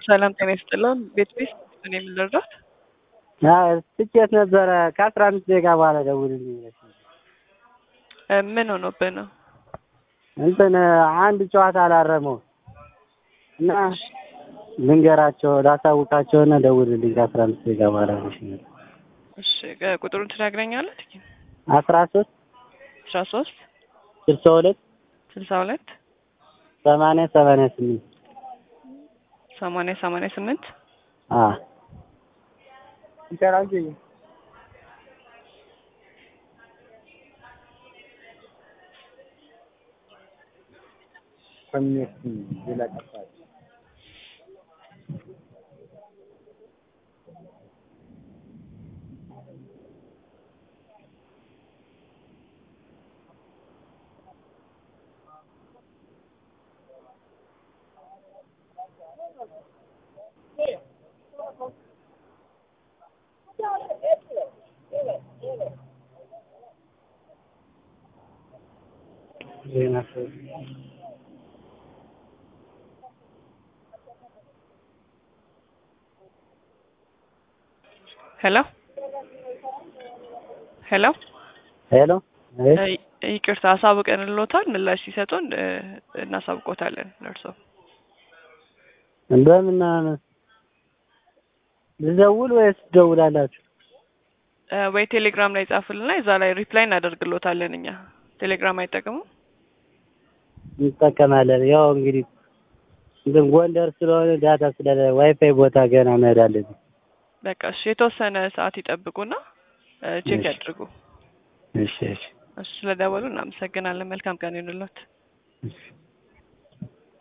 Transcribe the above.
ሰላም ጤና ይስጥልን። ቤት ቤት እኔ የምንረዳት ትኬት ነበረ ከአስራ አምስት ደቂቃ በኋላ ደውልልኝ ብለሽ ነበር። ምን ሆኖብህ ነው? እንትን አንድ ጨዋታ አላረመው እና ልንገራቸው ላሳውቃቸውና ደውልልኝ ከአስራ አምስት ደቂቃ በኋላ ብለሽ ነበር። እሺ ቁጥሩን ትነግረኛለህ? አስራ ሶስት አስራ ሶስት ስልሳ ሁለት ስልሳ ሁለት ሰማንያ ሰማንያ ስምንት ሰማንያ ሰማንያ ስምንት አዎ ዜና ሄሎ ሄሎ ሄሎ ይቅርታ አሳውቀንልዎታል። ምላሽ ሲሰጡን እናሳውቆታለን። ለእርሶ እንደምን ልደውል ወይስ ትደውላላችሁ? ወይ ቴሌግራም ላይ ጻፉልና እዛ ላይ ሪፕላይ እናደርግልዎታለን። እኛ ቴሌግራም አይጠቀሙም? እንጠቀማለን። ያው እንግዲህ እንትን ጎንደር ስለሆነ ዳታ ስለለ ዋይፋይ ቦታ ገና መሄድ አለብኝ። በቃ እሺ፣ የተወሰነ ሰዓት ይጠብቁና ቼክ ያድርጉ። እሺ እሺ እሺ፣ ስለደወሉ እናመሰግናለን። መልካም ቀን ይሁንልዎት። እሺ